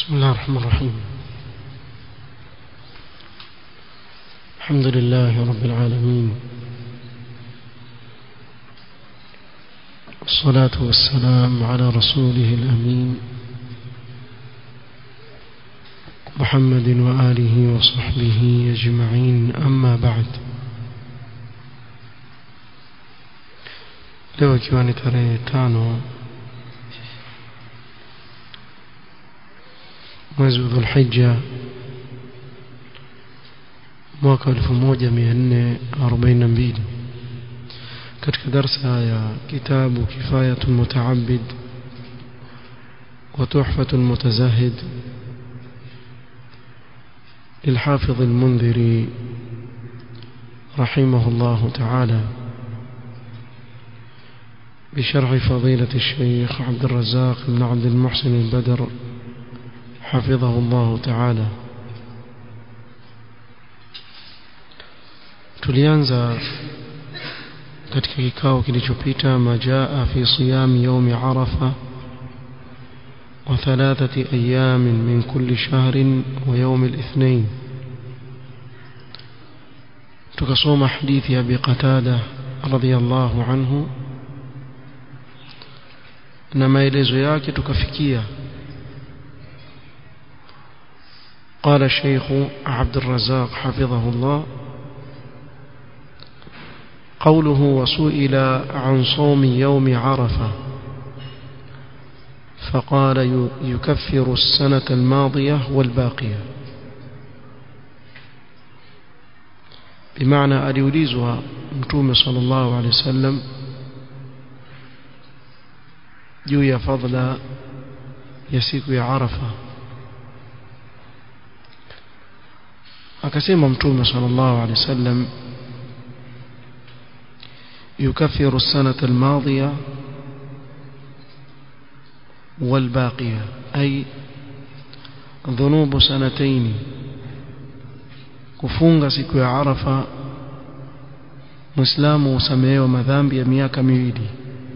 بسم الله الرحمن الرحيم الحمد لله رب العالمين والصلاة والسلام على رسوله الأمين محمد وآله وصحبه أجمعين أما بعد leo ikiwa ni tarehe tano mwezi wa dhulhija mwaka 1442 katika darsa ya kitabu kifayatu mutaabid وتحفة المتزاهد للحافظ المنذري رحمه الله تعالى بشرح فضيلة الشيخ عبد الرزاق بن عبد المحسن البدر حفظه الله تعالى tulianza katika kikao kilichopita majaa fi siyam yaumi arafa wa thalathati ayamin min kulli shahrin wa yaumi الاثنين tukasoma hadithi ya Abi Qatada radhiyallahu anhu na maelezo yake tukafikia قال الشيخ عبد الرزاق حفظه الله قوله وسئل عن صوم يوم عرفة فقال يكفر السنة الماضية والباقية بمعنى أليوليزها متوم صلى الله عليه وسلم juu ya fadla ya siku ya Arafa akasema mtume sallallahu alaihi wasallam يكفر السنة الماضية والباقية أي ذنوب سنتين kufunga siku ya Arafa Muislamu usamehewa madhambi ya miaka miwili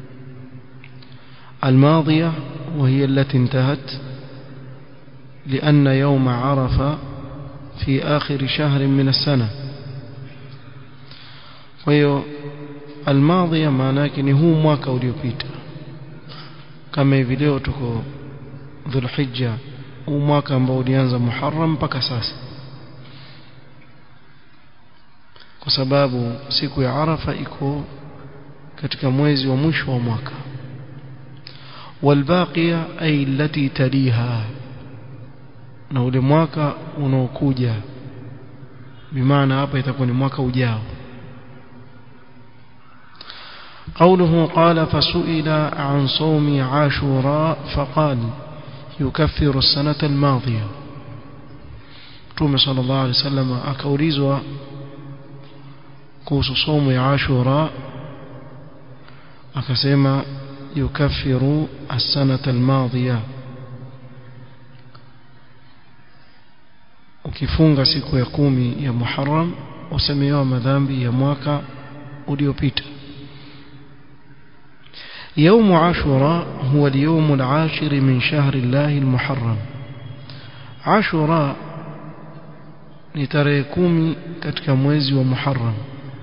الماضية وهي التي انتهت لأن يوم عرفة في آخر شهر من السنة وهي الماضية معناك هو mwaka uliopita kama hivi leo tuko Dhulhijja huu mwaka ambao ulianza Muharram mpaka sasa kwa sababu siku ya Arafa iko katika mwezi wa mwisho wa mwaka والباقية أي التي تليها na ule mwaka unaokuja bimaana hapa itakuwa ni mwaka ujao قوله قال فسئل عن صوم عاشوراء فقال يكفر السنة الماضية تومي صلى الله عليه وسلم akaulizwa kuhusu somo ya Ashura akasema يكفر السنة الماضية ukifunga siku ya kumi ya Muharram usamehewa madhambi ya mwaka uliopita يوم عاشوراء هو اليوم العاشر من شهر الله المحرم عاشوراء ni tarehe kumi katika mwezi wa Muharram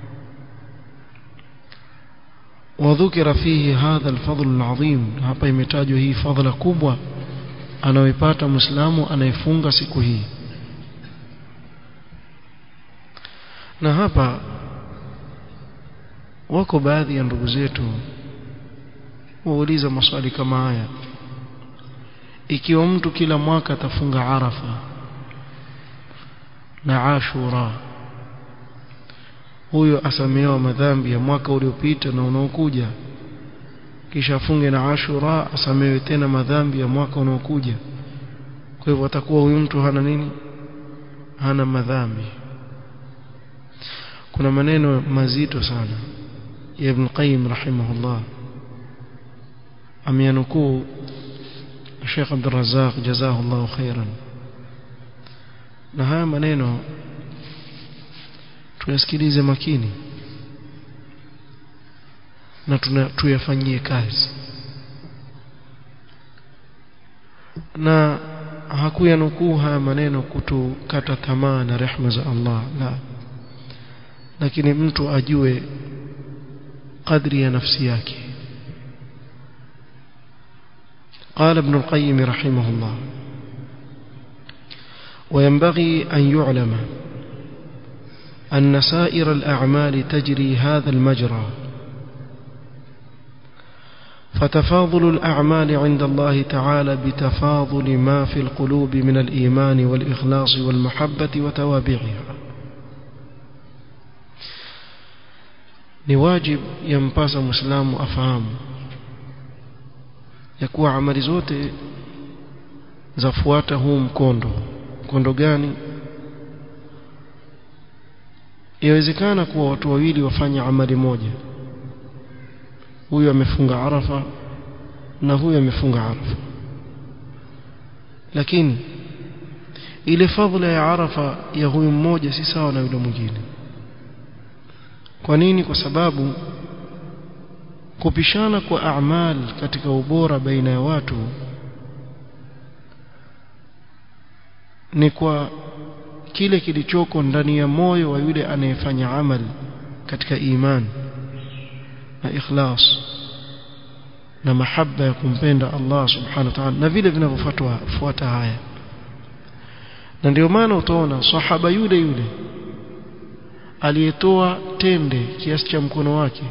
وذكر فيه هذا الفضل العظيم hapa imetajwa hii fadhila kubwa anayoipata muislamu anayefunga siku hii na hapa wako baadhi ya ndugu zetu wauliza maswali kama haya ikiwa mtu kila mwaka atafunga arafa na ashura huyo asamehewa madhambi ya mwaka uliopita na unaokuja kisha afunge na ashura asamehewe tena madhambi ya mwaka unaokuja kwa hivyo atakuwa huyu mtu hana nini hana madhambi kuna maneno mazito sana ya Ibn Qayyim rahimahullah ameyanukuu Sheikh Abdul Razzaq jazahullahu khairan na haya maneno tuyasikilize makini na tuyafanyie kazi na hakuyanukuu haya maneno kutukata tamaa na rehma za Allah la lakini mtu ajue قدر نفسي yake قال ابن القيم رحمه الله وينبغي أن يعلم أن سائر الأعمال تجري هذا المجرى فتفاضل الأعمال عند الله تعالى بتفاضل ما في القلوب من الإيمان والإخلاص والمحبة وتوابعها ni wajib yampasa muislamu afahamu ya kuwa amali zote zafuata huu mkondo mkondo gani yawezekana kuwa watu wawili wafanya amali moja huyu amefunga arafa na huyu amefunga arafa lakini ile fadhila ya arafa ya huyu mmoja si sawa na yule mwingine kwa nini kwa sababu kupishana kwa a'mal katika ubora baina ya watu ni kwa kile kilichoko ndani ya moyo wa yule anayefanya amal katika iman na ikhlas na mahaba ya kumpenda Allah subhanahu wa ta'ala na vile vinavyofuata fuata haya na ndio maana utaona sahaba yule yule aliyetoa tende kiasi cha mkono wake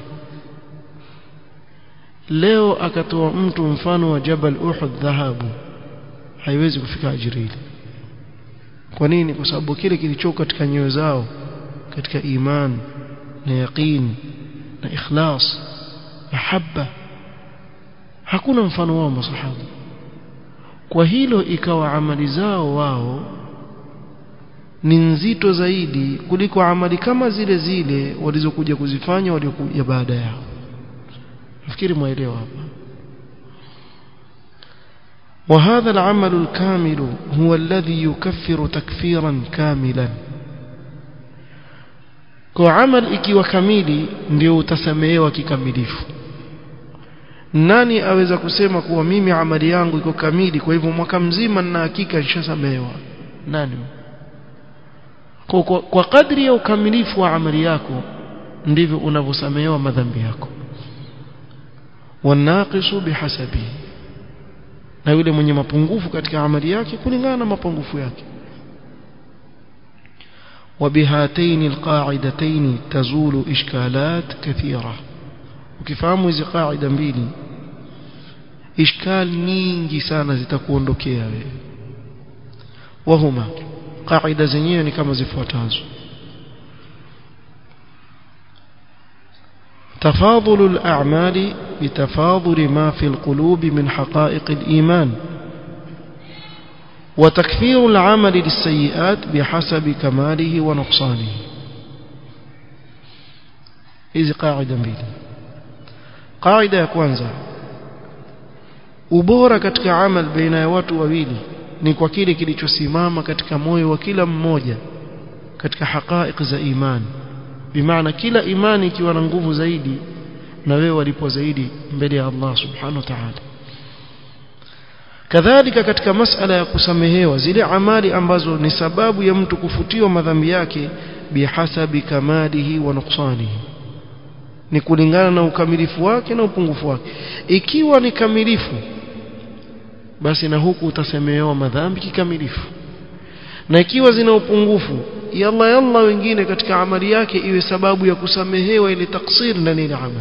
leo akatoa mtu mfano wa Jabal Uhud dhahabu haiwezi kufika ajiri ile kwa nini kwa sababu kile kilichoko katika nyoyo zao katika iman na yaqin na ikhlas mahabba hakuna mfano wao masahaba kwa hilo ikawa amali zao wao ni nzito zaidi kuliko amali kama zile zile walizokuja kuzifanya waliokuja baada yao nafikiri mwaelewa hapa وهذا العمل الكامل هو الذي يكفر تكفيرا كاملا kwa amal ikiwa kamili ndio utasamehewa kikamilifu nani aweza kusema kuwa mimi amali yangu iko kamili kwa hivyo mwaka mzima nina hakika nishasamehewa nani kwa, kwa, kwa kadri ya ukamilifu wa amali yako ndivyo unavyosamehewa madhambi yako wanaqisu bihasabi na yule mwenye mapungufu katika amali yake kulingana na mapungufu yake وبهاتين القاعدتين تزول إشكالات كثيرة ukifahamu hizi qaida mbili ishkal nyingi sana zitakuondokea wewe wahuma qaida zenyewe ni kama zifuatazo تفاضل الأعمال بتفاضل ما في القلوب من حقائق الإيمان وتكفير العمل للسيئات بحسب كماله ونقصانه إذ قاعدة mbili qaida ya kwanza ubora katika amal baina ya watu wawili ni kwa kile kilichosimama katika moyo wa kila mmoja katika haqaiq za imani bimaana kila imani ikiwa na nguvu zaidi na wewe walipo zaidi mbele ya Allah subhanahu wa ta'ala kadhalika katika masala ya kusamehewa zile amali ambazo ni sababu ya mtu kufutiwa madhambi yake bihasabi kamalihi wa nuqsanihi ni kulingana na ukamilifu wake na upungufu wake ikiwa ni kamilifu basi na huku utasemehewa madhambi kikamilifu na ikiwa zina upungufu yalla yalla wengine katika amali yake iwe sababu ya kusamehewa ile taksir ndani ya amali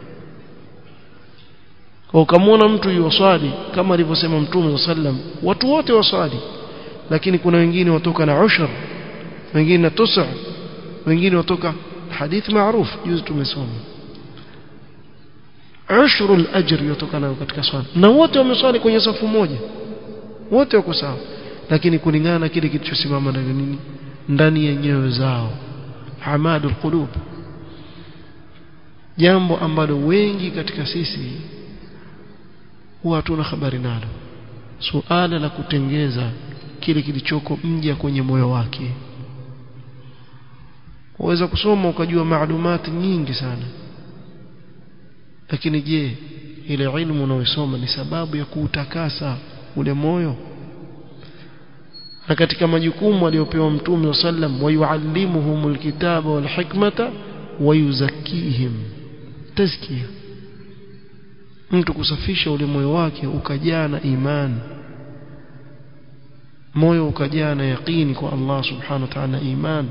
kwa ukamwona mtu yuwaswali kama alivyosema mtume sallam watu wote waswali lakini kuna wengine watoka na ushur wengine na tusa wengine watoka hadith maarufu juzi tumesoma ushru al-ajr yatokana katika swala na wote wameswali kwenye safu moja wote wako sawa lakini kulingana na kile kilichosimama ndani nini ndani ya nyoyo zao hamadul qulub jambo ambalo wengi katika sisi huwa hatuna habari nalo suala la kutengeza kile kilichoko mja kwenye moyo wake waweza kusoma ukajua maalumati nyingi sana lakini je ile ilmu unayosoma ni sababu ya kuutakasa ule moyo na katika majukumu aliyopewa mtume sallam wayuallimuhumul kitaba wal hikmata wayuzakkihim tazkia mtu kusafisha ule moyo wake ukajaa na imani moyo ukajaa na yaqini kwa Allah subhanahu wa ta'ala iman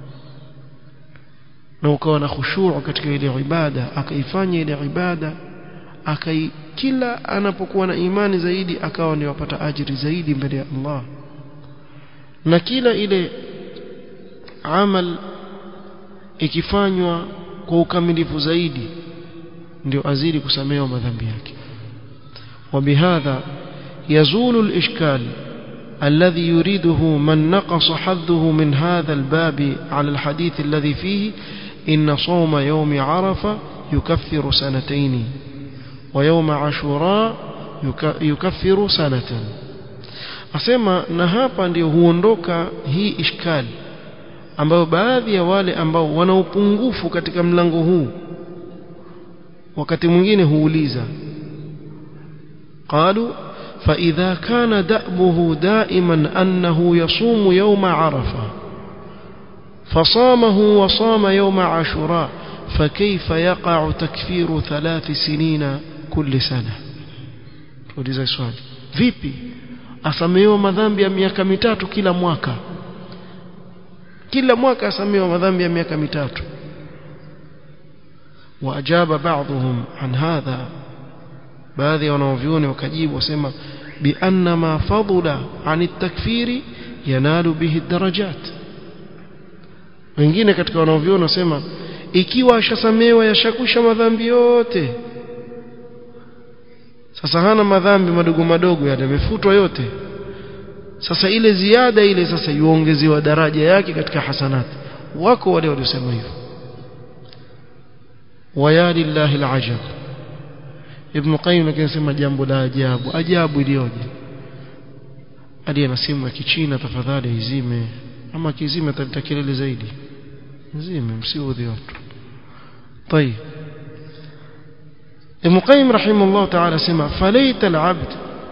na ukawa na khushu' katika ile ibada akaifanya ile ibada akai kila anapokuwa na imani zaidi akawa ndio apata ajiri zaidi mbele ya Allah na kila ile amal ikifanywa kwa ukamilifu zaidi ndio azidi kusamehewa madhambi yake وبهذا يزول الإشكال الذي يريده من نقص حظه من هذا الباب على الحديث الذي فيه إن صوم يوم عرفة يكفر سنتين ويوم عاشوراء يكفر سنة asema na hapa ndio huondoka hii ishkali ambayo baadhi ya wale ambao wana upungufu katika mlango huu wakati mwingine huuliza qalu فإذا كان دأبه دائما أنه يصوم يوم عرفة فصامه وصام يوم عاشوراء فكيف يقع تكفير ثلاث سنين كل سنة tuuliza swali vipi asamehewa madhambi ya miaka mitatu kila mwaka kila mwaka asamehewa madhambi ya miaka mitatu waajaba baadhum an hadha baadhi ya wanaovyuoni wakajibu wasema bianna ma fadula an takfiri yanalu bihi darajat wengine katika wanaovyuoni wasema ikiwa ashasamewa yashakwisha madhambi yote sasa hana madhambi madogo madogo yale yamefutwa yote sasa ile ziada ile sasa yuongezewa daraja yake katika hasanati wako wale waliosema hivyo waya lillahi alajab ibn qayyim akisema jambo la ajabu ajabu iliyoje aliye na simu ya kichina tafadhali izime ama kizime ataleta kelele zaidi zime msiudhi watu طيب ابن قيم رحمه الله تعالى سمع فليت العبد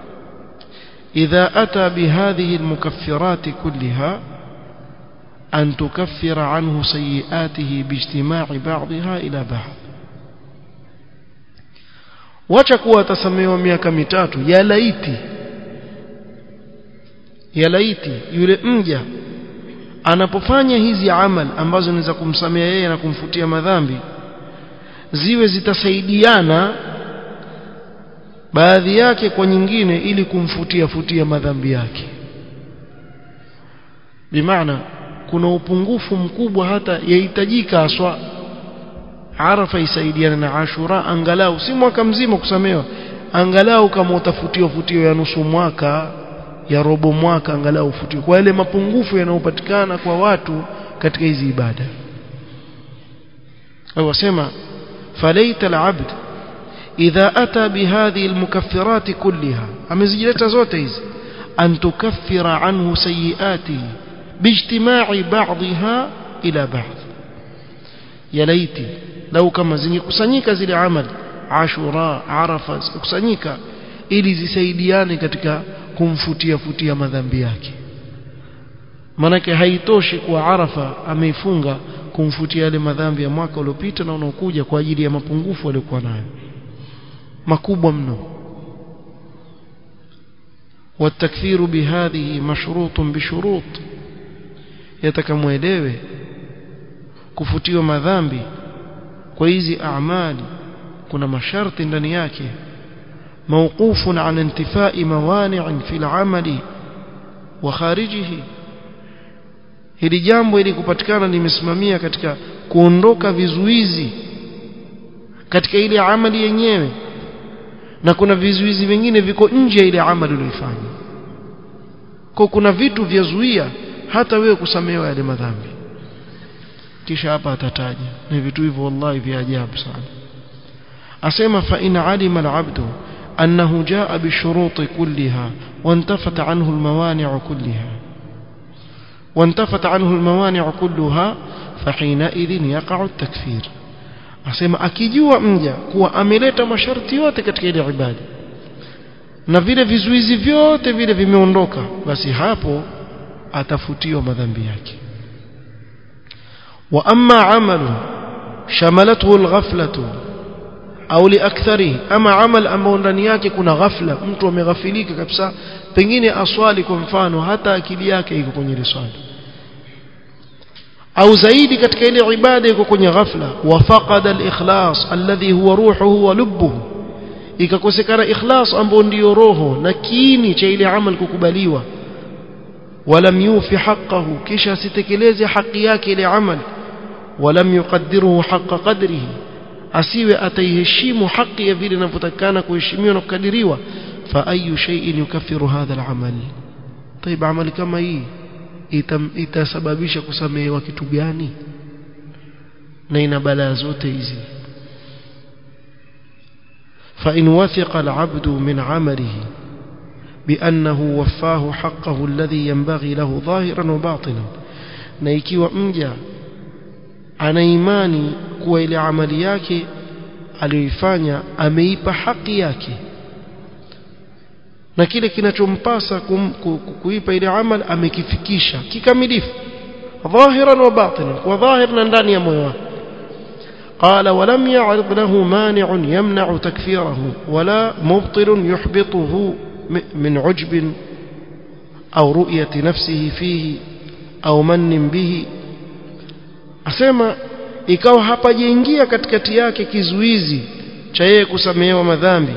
إذا أتى بهذه المكفرات كلها أن تكفر عنه سيئاته باجتماع بعضها إلى بعض wacha kuwa atasamehewa miaka mitatu ya laiti ya laiti yule mja anapofanya hizi amal ambazo zinaweza kumsamea yeye na kumfutia madhambi ziwe zitasaidiana baadhi yake kwa nyingine ili kumfutia futia madhambi yake bimaana kuna upungufu mkubwa hata yahitajika aswa arafa isaidiana na ashura angalau si mwaka mzima kusamewa angalau kama utafutiwa futio ya nusu mwaka ya robo mwaka angalau ufutio kwa yale mapungufu yanayopatikana kwa watu katika hizi ibada au wasema falaita alabd idha ata bihadhihi almukaffirat kullaha amezijileta zote hizi an tukaffira anhu sayiatihi bijtima'i ba'dha ila ba'd ya laiti lau kama zingekusanyika zile amali ashura arafa zikusanyika ili zisaidiane katika kumfutia futia madhambi yake manake haitoshi kuwa arafa ameifunga kumfutia yale madhambi ya mwaka uliopita na unaokuja kwa ajili ya mapungufu aliyokuwa nayo makubwa mno والتكفير بهذه مشروط بشروط يتكمwelewe kufutiwa madhambi kwa hizi amali kuna masharti ndani yake موقوف عن انتفاء موانع في العمل وخارجه hili jambo ili kupatikana limesimamia katika kuondoka vizuizi katika ile amali yenyewe na kuna vizuizi vingine viko nje ya ile amali uliyofanya kwa kuna vitu vyazuia hata wewe kusamehewa yale madhambi kisha hapa atataja na vitu hivyo wallahi vya ajabu sana asema fa in alima al-abdu أنه جاء بالشروط كلها وانتفت عنه الموانع كلها وانتفت عنه الموانع كلها فحينئذ يقع التكفير asema akijua mja kuwa ameleta masharti yote katika ile ibada na vile vizuizi vyote vile vimeondoka basi hapo atafutiwa madhambi yake wa amma amalu shamalathu alghaflatu au liaktharihi ama amal ambao ndani yake kuna ghafla mtu ameghafilika kabisa pengine aswali kwa mfano hata akili yake iko kwenye ile swali au zaidi katika ile ibada iko kwenye ghafla wa faqada al-ikhlas alladhi huwa ruhuhu wa lubbuhu ikakosekana ikhlas ambao ndio roho na kiini cha ile amal kukubaliwa walam yufi haqqahu kisha sitekeleze haki yake ile amal walam yuqaddiruhu haqqa qadrihi asiwe ataiheshimu haki ya vile inavyotakana kuheshimiwa na kukadiriwa fa ayu shay'in yukaffiru hadha al-amal طيب amali kama hii itasababisha kusamehewa kitu gani na ina balaa zote hizi فإن وثق العبد من عمله بأنه وفاه حقه الذي ينبغي له ظاهرا وباطنا na ikiwa mja ana imani kuwa ile amali yake aliyoifanya ameipa haki yake na kile kinachompasa kuipa ile amal amekifikisha kikamilifu dhahiran wa batinan kwa dhahir na ndani ya moyo wake قال ولم يعرض له مانع يمنع تكفيره ولا مبطل يحبطه من عجب أو رؤية نفسه فيه أو من به أسمى ikawa hapajaingia katikati yake kizuizi cha yeye kusamehewa madhambi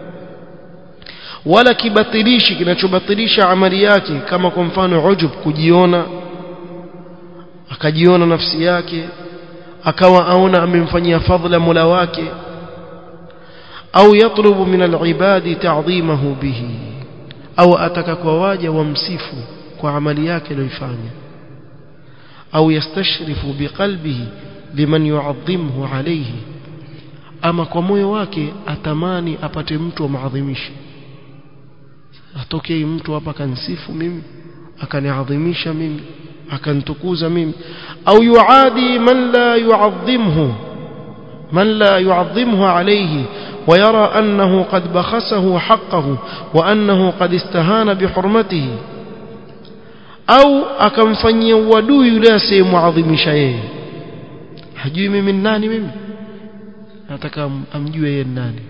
wala kibatilishi kinachobatilisha amali yake kama kwa mfano ujub kujiona akajiona nafsi yake akawa aona amemfanyia fadhila Mola wake au yatlubu min alibadi ta'dhimahu bihi au ataka kwa waja wamsifu kwa amali yake aliyoifanya au yastashrifu biqalbihi liman yu'azzimhu alayhi ama kwa moyo wake atamani apate mtu amaadhimishe atokee mtu hapa kansifu mimi akaniadhimisha mimi akantukuza mimi au yuadi man la yu'azzimhu man la yu'azzimhu alayhi ويرى أنه قد بخسه حقه وأنه قد استهان بحرمته أو akamfanyia uadui yule asiyemwadhimisha yeye hajui mimi nani mimi nataka amjue yeye nani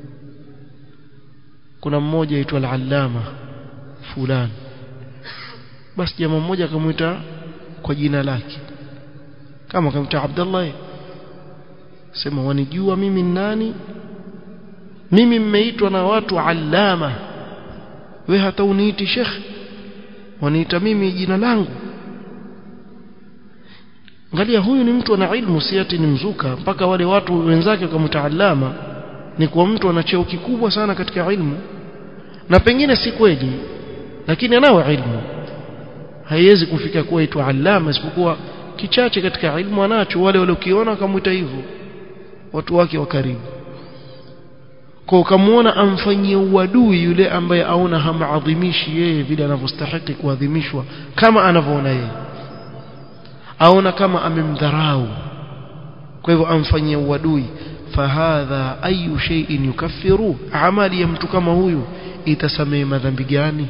kuna mmoja aitwa al-allama fulani basi jamaa mmoja akamwita kwa jina lake kama akamwita Abdullah sema wanijua mimi nani mimi mmeitwa na watu allama we hata uniiti sheikh waniita mimi jina langu angalia huyu ni mtu ana ilmu si ati ni mzuka mpaka wale watu wenzake wakamtaallama ni kwa mtu ana cheo kikubwa sana katika ilmu na pengine si kweli lakini anao ilmu haiwezi kufika kuwa itwa allama isipokuwa kichache katika ilmu anacho wale waliokiona wakamwita hivyo watu wake wa karibu kwa ukamwona amfanyie uadui yule ambaye aona hamaadhimishi yeye vile anavyostahili kuadhimishwa kama anavyoona yeye aona kama amemdharau kwa hivyo amfanyie uadui fahadha ayu shay'in yukaffiru amali ya mtu kama huyu itasamehe madhambi gani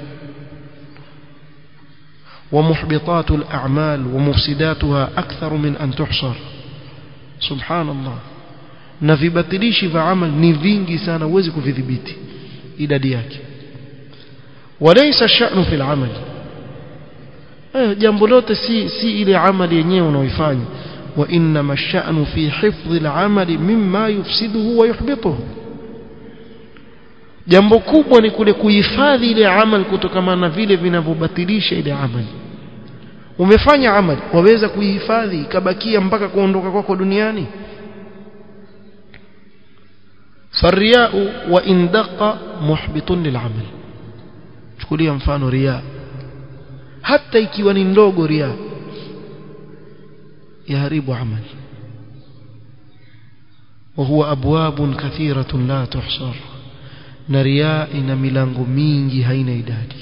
ومحبطات الأعمال ومفسداتها أكثر من أن تحصر سبحان الله na vibatilishi vya amal ni vingi sana huwezi kuvidhibiti idadi yake walaysa sha'nu fil amal eh jambo lote si si ile amali yenyewe unaoifanya wa inma ash-sha'nu fi hifdhi al-amali mimma yufsiduhu wa yuhbituhu jambo kubwa ni kule kuhifadhi ile amal kutokana na vile vinavyobatilisha ile amali umefanya amali waweza kuihifadhi ikabakia mpaka kuondoka kwako duniani فالرياء وإن دق محبط للعمل chukulia mfano ria hata ikiwa ni ndogo ria yaharibu amali وهو أبواب كثيرة لا تحصر na ria ina milango mingi haina idadi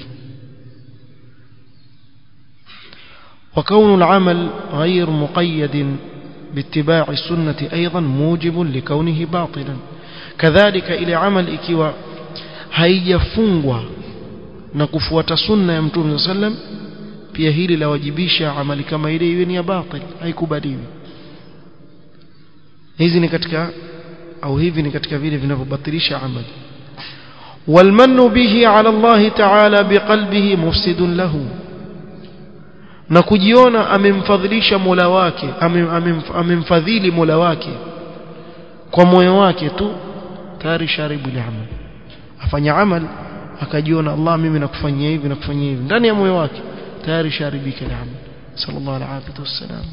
وكون العمل غير مقيد باتباع السنة أيضا موجب لكونه باطلا كذلك إلى عمل إكوا haijafungwa na kufuata sunna ya mtume sallam pia hili lawajibisha amali kama ile iwe ni ya batil haikubaliwi hizi ni katika au hivi ni katika vile vinavyobatilisha amali والمن به على الله تعالى بقلبه مفسد له na kujiona amemfadhilisha Mola wake amemfadhili Mola wake kwa moyo wake tu tayari sharibu ile amal afanya amal akajiona Allah mimi nakufanyia hivi nakufanyia hivi ndani ya moyo wake tayari sharibika ile amal sallallahu alaihi wasallam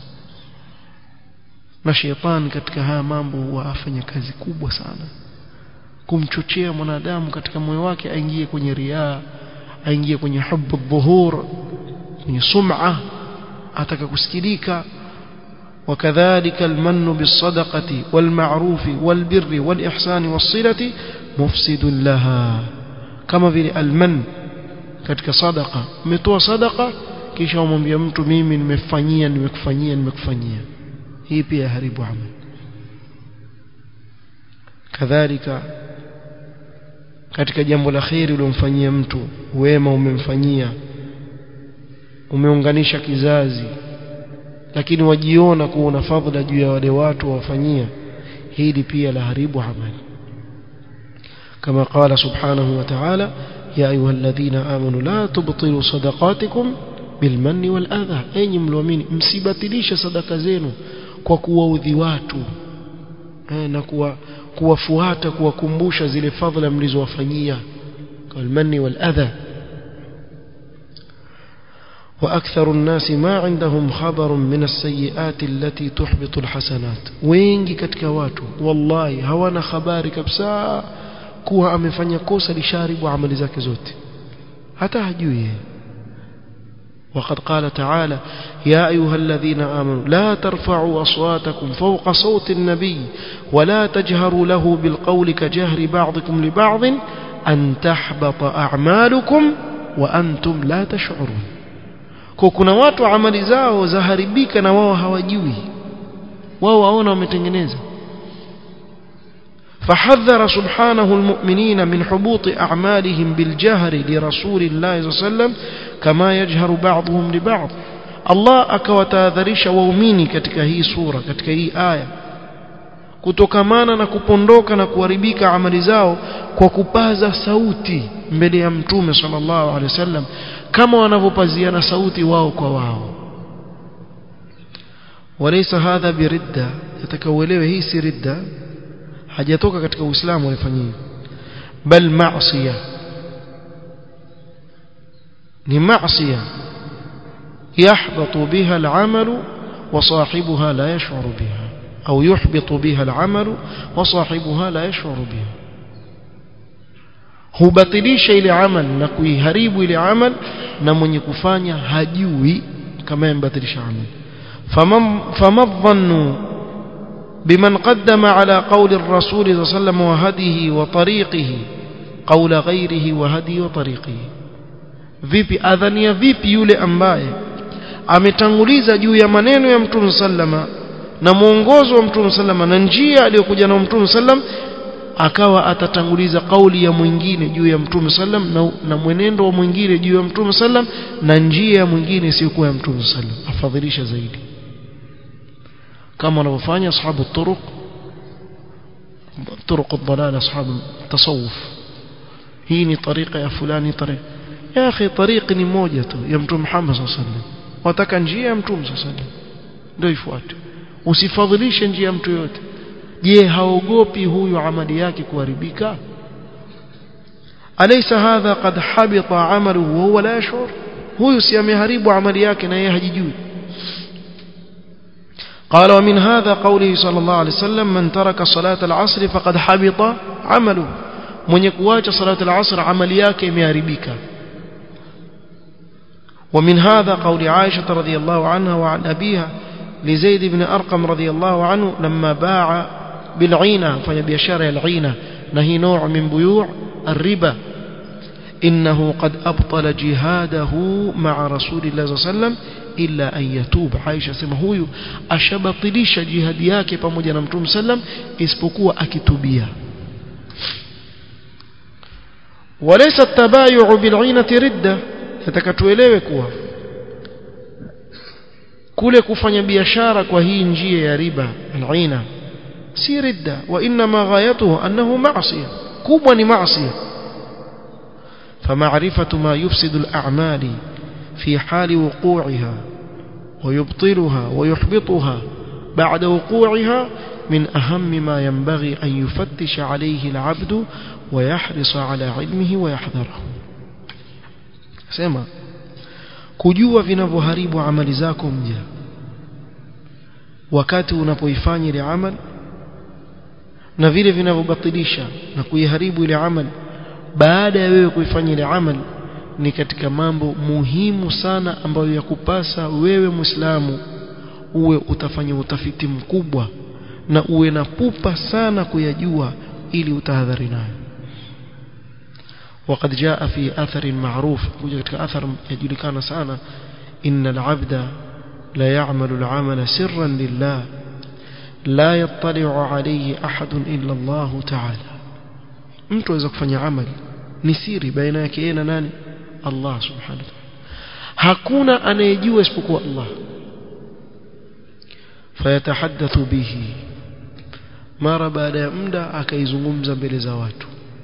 na shetani katika haya mambo huwa afanya kazi kubwa sana kumchochea mwanadamu katika moyo wake aingie kwenye riaa aingie kwenye hubu dhuhur kwenye sum'a ataka kusikilika وكذلك المن بالصدقة والمعروف والبر والإحسان والصلة مفسد لها كما في المن katika sadaqa umetoa sadaqa kisha umwambia mtu mimi nimefanyia nimekufanyia nimekufanyia hii pia haribu amal kadhalika katika jambo la khairi uliomfanyia mtu wema umemfanyia umeunganisha kizazi lakini wajiona kuwa una fadhila juu ya wale watu wawafanyia hili pia la haribu amali kama qala subhanahu wa ta'ala ya ayuha alladhina amanu la tubtilu sadaqatikum bilmanni wal adha enyi mlioamini msibatilishe sadaka zenu kwa kuwaudhi watu na kuwa kuwafuata kuwakumbusha zile fadhila mlizowafanyia kalmanni wal adha وأكثر الناس ما عندهم خبر من السيئات التي تحبط الحسنات wengi katika watu wallahi hawana habari kabisa kuwa amefanya kosa lisharibu amali zake zote hata hajui وقد قال تعالى يا أيها الذين آمنوا لا ترفعوا أصواتكم فوق صوت النبي ولا تجهروا له بالقول كجهر بعضكم لبعض أن تحبط أعمالكم وأنتم لا تشعرون kwa kuna watu amali zao zaharibika na wao hawajui wao waona wametengeneza فحذر سبحانه المؤمنين من حبوط أعمالهم بالجهر لرسول الله صلى الله عليه وسلم كما يجهر بعضهم لبعض الله akawatahadharisha waumini katika hii sura katika hii aya kutokamana na kupondoka na kuharibika amali zao kwa kupaza sauti mbele ya mtume sallallahu alaihi wasallam kama wanavyopaziana sauti wao kwa wao walaysa hadha biridda yatakauelewe hii si ridda hajatoka katika uislamu alifanyia bal ma'siya ni ma'siya yahbatu biha al'amalu wa sahibuha la yash'uru biha au yuhbitu biha al'amalu wa sahibuha la yash'uru biha hubatilisha ile amal na kuiharibu ile amal na mwenye kufanya hajui kama yambatilisha amal فما الظن بمن قدم على قول الرسول صلى الله عليه وسلم وهديه وطريقه قول غيره وهدي وطريقه vipi adhania vipi yule ambaye ametanguliza juu ya maneno ya mtume sallama na mwongozo wa mtume sallama na njia aliyokuja na mtume sallam akawa atatanguliza kauli ya mwingine juu ya mtume sallam na, na mwenendo wa mwingine juu ya mtume sallam na njia ya mwingine isiyokuwa ya mtume sallam afadhilisha zaidi kama wanavyofanya ashabu turuq turuq ad-dalal ashabu tasawuf hii ni tariqa ya fulani tariqa ya akhi tariqi ni moja tu ya mtume Muhammad sallallahu alaihi wasallam wataka njia ya mtume sallallahu alaihi wasallam ndio ifuate usifadhilishe njia ya mtu yote je haogopi huyu amali yake kuharibika alaysa hadha qad habita amaluhu wa huwa la yashur huyu si ameharibu amali yake na yeye hajijui قال ومن هذا قوله صلى الله عليه وسلم من ترك صلاة العصر فقد حبط عمله من يكواج صلاة العصر عمل yake imeharibika ومن هذا قول عائشة رضي الله عنها وعن أبيها لزيد بن أرقم رضي الله عنه لما باع بالعينة فيبيشار العينة نهي نوع من بيوع الربا إنه قد أبطل جهاده مع رسول الله صلى الله عليه وسلم إلا أن يتوب عائشة سما huyu ashabatilisha jihadi yake pamoja na Mtume sallam isipokuwa akitubia وليس التبايع بالعينة ردة yatakatuelewe kuwa kule kufanya biashara kwa hii njia ya riba al-aina si ridda wa inma ghayatuhu annahu ma'siyah kubwa ni ma'siyah فمعرفة ما يفسد الأعمال في حال وقوعها ويبطلها ويحبطها بعد وقوعها من أهم ما ينبغي أن يفتش عليه العبد ويحرص على علمه ويحذره سمع kujua vinavyoharibu amali zako mja wakati unapoifanya ile amal na vile vinavyobatilisha na kuiharibu ile amal baada ya wewe kuifanya ile amal ni katika mambo muhimu sana ambayo yakupasa wewe Muislamu uwe utafanya utafiti mkubwa na uwe na pupa sana kuyajua ili utahadhari nayo وقد جاء في أثر معروف وجدت أثر يجلكان سانا إن العبد لا يعمل العمل سرا لله لا يطلع عليه أحد إلا الله تعالى mtu aweza kufanya amali ni siri baina yake yeye na nani Allah subhanahu wa ta'ala hakuna anayejua isipokuwa Allah fayatahaddathu bihi mara baada ya muda akaizungumza mbele za watu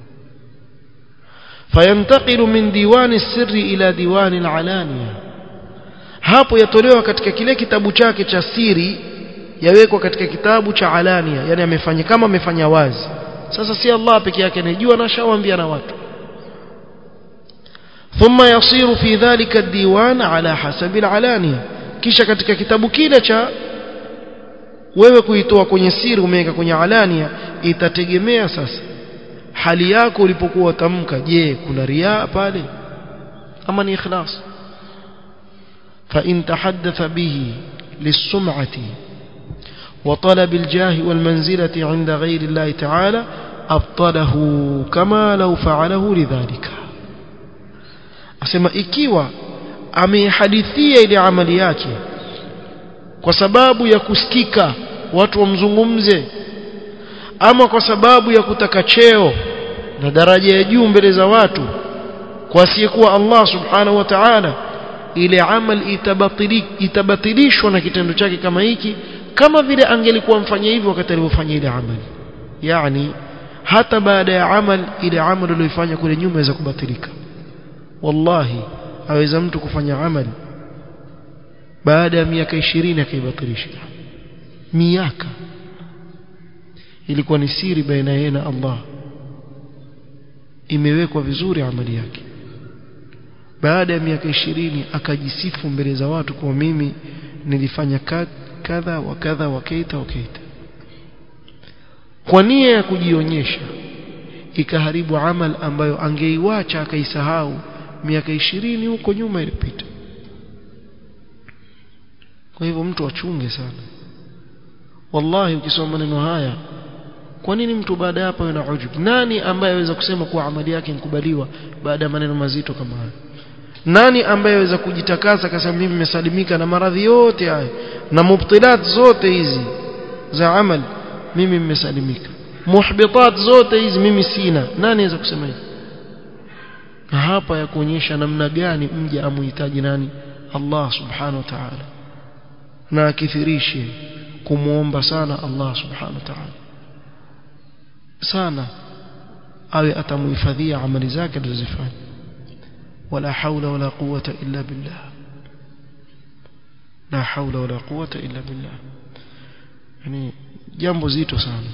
fayantaqilu min diwani sirri ila diwani alalania hapo yatolewa katika kile kitabu chake cha siri yawekwa katika kitabu cha alania yani amefanya kama amefanya wazi sasa si Allah peke yake anajua na shawaambia na watu thumma yasiru fi dhalika ad-diwan ala hasabi al-alania kisha katika kitabu kile cha wewe kuitoa kwenye siri umeweka kwenye alania itategemea sasa hali yako ulipokuwa tamka je kuna riaa pale ama ni ikhlas fa in tahaddatha bihi lis-sum'ati وطلب الجاه والمنزلة عند غير الله تعالى أبطله كما لو فعله لذلك أسمى إكيوا amehadithia ile amali yake kwa sababu ya kusikika watu wamzungumze ama kwa sababu ya kutaka cheo na daraja ya juu mbele za watu kwa asiyekuwa Allah subhanahu wa ta'ala ile amal itabatili itabatilishwa na kitendo chake kama hiki kama vile angelikuwa mfanya hivyo wakati alipofanya ile amali yani hata baada ya amal ile amal aliyoifanya kule nyuma inaweza kubatilika wallahi aweza mtu kufanya amali baada ya miaka 20 akaibatilisha miaka ilikuwa ni siri baina yeye na Allah imewekwa vizuri amali yake baada ya miaka 20 akajisifu mbele za watu kwa mimi nilifanya kadha wa kadha wa kaita wa kaita kwa nia ya kujionyesha ikaharibu amal ambayo angeiwacha akaisahau miaka 20 huko nyuma ilipita kwa hivyo mtu achunge sana wallahi ukisoma maneno haya kwa nini mtu baada ya hapo ana ujub nani ambaye aweza kusema kuwa amali yake inkubaliwa baada ya maneno mazito kama haya nani ambaye aweza kujitakasa akasema mimi nimesalimika na maradhi yote haya na mubtilat zote hizi za amal mimi nimesalimika muhbitat zote hizi mimi sina nani anaweza kusema hivi hapa ya kuonyesha namna gani mja amuhitaji nani Allah subhanahu wa ta'ala na akithirishe kumuomba sana Allah subhanahu wa ta'ala sana awe atamuhifadhia amali zake alizofanya wala haula wala quwwata illa billah la haula wala quwwata illa billah yani jambo zito sana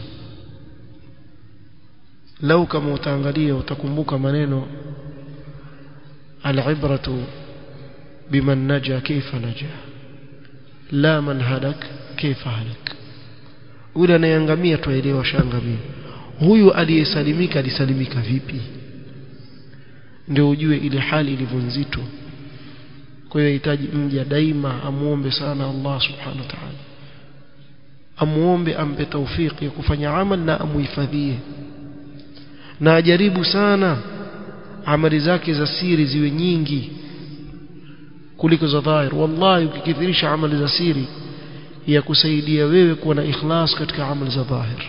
lau kama utaangalia utakumbuka maneno العبرة بمن نجا كيف نجا لا من هلك كيف هلك ule anayeangamia tuelewa shangamia huyu aliyesalimika alisalimika vipi ndio ujue ile hali ilivyo nzito kwa hiyo hitaji mja daima amuombe sana Allah subhanahu wa ta'ala amuombe ampe taufiki ya kufanya amal na amuhifadhie na ajaribu sana amali zake za siri ziwe nyingi kuliko za dhahir wallahi ukikithirisha amali za siri ya kusaidia wewe kuwa na ikhlas katika amali za dhahir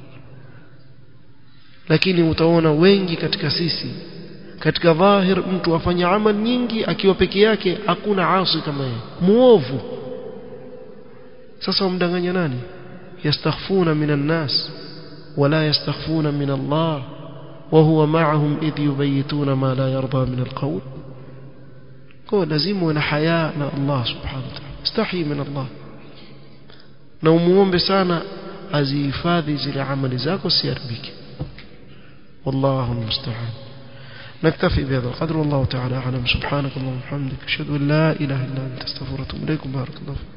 lakini utaona wengi katika sisi katika dhahir mtu afanya amal nyingi akiwa peke yake hakuna asi kama yeye muovu sasa wamdanganya nani yastakhfuna minan nas wala yastakhfuna min Allah وهو معهم إذ يبيتون ما لا يرضى من القول هو لازم ونا حياء الله سبحانه وتعالى استحي من الله na umuombe sana azihifadhi zile amali zako siharibike wallahu almusta'an نكتفي بهذا القدر والله تعالى أعلم سبحانك اللهم وبحمدك أشهد أن لا إله إلا أنت استغفرك وأتوب إليك بارك الله فيك